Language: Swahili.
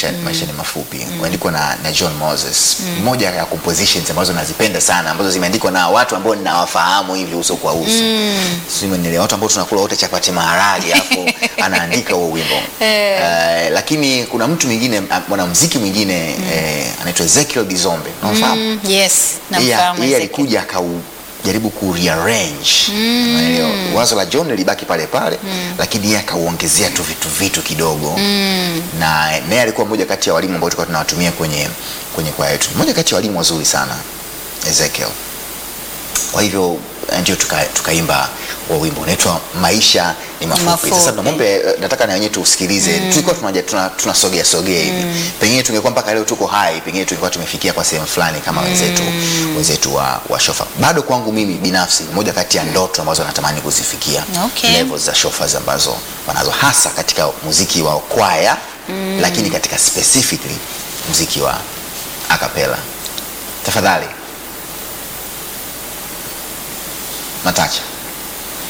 maisha, maisha ni mafupi umeandikwa na, na John Moses moja ya compositions ambazo nazipenda sana ambazo zimeandikwa na watu ambao ninawafahamu hivi uso kwa uso mm. watu ambao tunakula wote chapati maharage alafu anaandika huo wimbo Eh. Eh, lakini kuna mtu mwingine ah, mwanamuziki mwingine eh, anaitwa Ezekiel Bizombe unamfahamu Mm, yes, yeye namfahamu yeye Ezekiel. alikuja akaujaribu ku rearrange Unaelewa? wazo la John lilibaki pale pale lakini yeye akauongezea tu vitu vitu kidogo na naye alikuwa mmoja kati ya walimu ambao tulikuwa tunawatumia kwenye kwenye kwaya yetu mmoja kati ya walimu wazuri sana Ezekiel kwa hivyo eh, ndio tuka- tukaimba wa wimbo unaitwa maisha ni mafupi. Mafupi. Sasa tunamwombe eh, nataka na wenyewe tusikilize. Tulikuwa tunaja tuna, tunasogea sogea hivi. Pengine tungekuwa mpaka leo tuko hai, pengine tungekuwa tumefikia kwa sehemu fulani kama wenzetu wenzetu wa, wa shofa. Bado kwangu mimi binafsi moja kati ya ndoto ambazo natamani kuzifikia Okay. levels za shofas ambazo wanazo hasa katika muziki wa kwaya lakini katika specifically muziki wa acapella. Tafadhali Matacha.